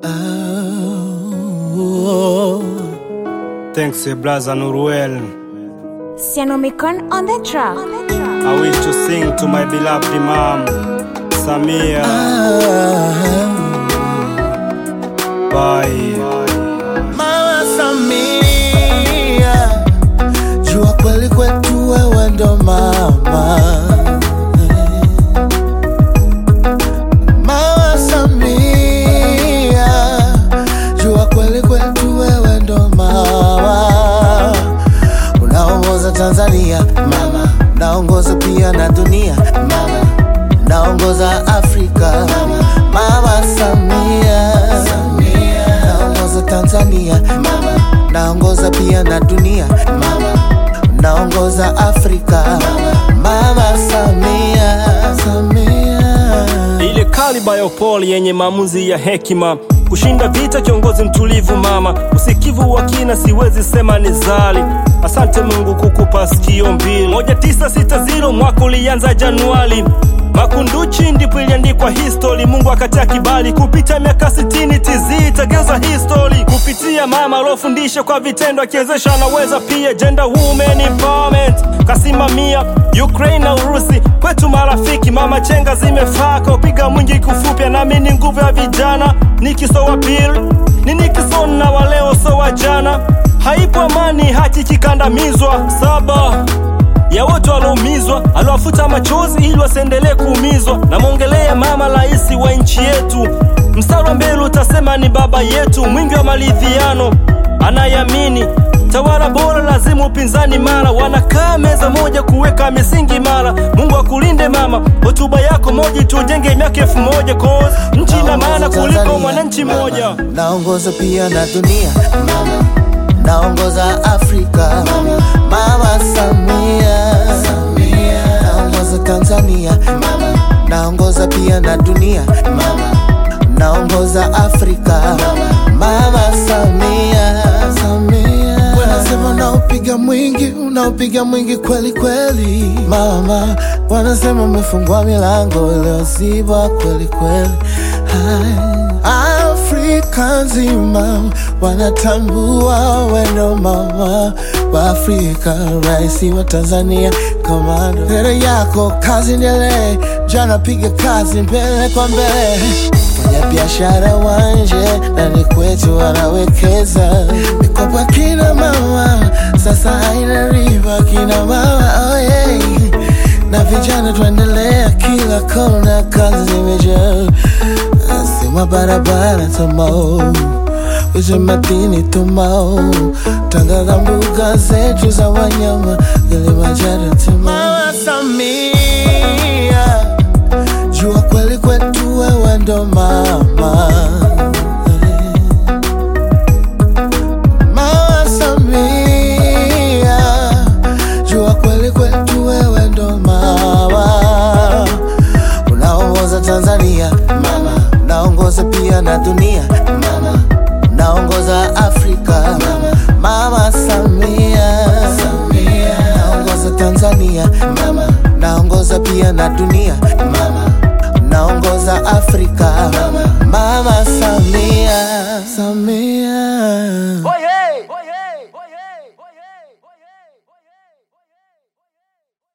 Oh. Thanks, eh, brother Nuruel. Sianomicon on the track. I wish to sing to my beloved Imam, Samia. Bye. Mama Samia, jua kweli kwetu wewe ndo mama. Mama Samia, jua kweli kwetu wewe ndo mama. Unaongoza Tanzania mama, unaongoza pia na dunia mama, unaongoza Afrika mama, mama Samia, unaongoza Tanzania mama, unaongoza pia na dunia mama, unaongoza Afrika mama, mama Samia, Samia. ile kaliba ya upole yenye maamuzi ya hekima kushinda vita, kiongozi mtulivu mama, usikivu wa kina, siwezi sema ni zali. Asante Mungu kukupa sikio mbili. moja tisa sita zero mwaka ulianza Januari, Makunduchi ndipo iliandikwa history. Mungu akatia kibali kupita miaka sitini, TZ itageuza history kupitia mama aliofundisha kwa vitendo, akiwezesha anaweza pia. Gender women empowerment kasimamia Ukraine na Urusi kwetu marafiki, mama chenga zimefaa kaupiga mwingi kufupya, nami ni nguvu ya vijana, nikisowa pili ni Nixon na waleo so wa jana, haipo amani haki kikandamizwa saba ya wote walioumizwa, aliwafuta machozi ili wasiendelee kuumizwa. Namwongelea mama rais wa nchi yetu, mstari wa mbele utasema ni baba yetu, mwingi wa maridhiano, anayamini tawala bora, lazima upinzani mara, wanakaa meza moja kuweka misingi imara. Mungu akulinde mama, hotuba yako moja tujenge miaka elfu moja cause nchi ina maana kuliko mwananchi mmoja. naongoza pia na dunia mama, naongoza Afrika mama, mama Samia, naongoza Tanzania mama, naongoza pia na dunia mama, naongoza Afrika mama Samia, Samia. Wanasema unaopiga mwingi, unaopiga mwingi kweli kweli mama, wanasema umefungua milango iliyozibwa kweli kweli. Hai. Afrika nzima wanatambua wendo mama wa Afrika, rais wa Tanzania, komando mbele yako, kazi endelee, jana piga kazi mbele kwa mbele fanya biashara wanje ndani kwetu wanawekeza mikopo ya kina mama sasa haina riba kina mama oh yeah. na vijana tuendelea kila kona kazi zimejaa sema barabara tamao Uze madini tumao tangaza mbuga zetu za wanyama Kilimanjaro timao Mama Samia jua kweli kwetu wewe ndo mama Mama Samia jua kweli kwetu wewe ndo mama unaongoza Tanzania mama unaongoza pia na dunia mama unaongoza Afrika mama Mama Samia unaongoza Tanzania mama unaongoza pia na dunia mama unaongoza Afrika mama Samia Samia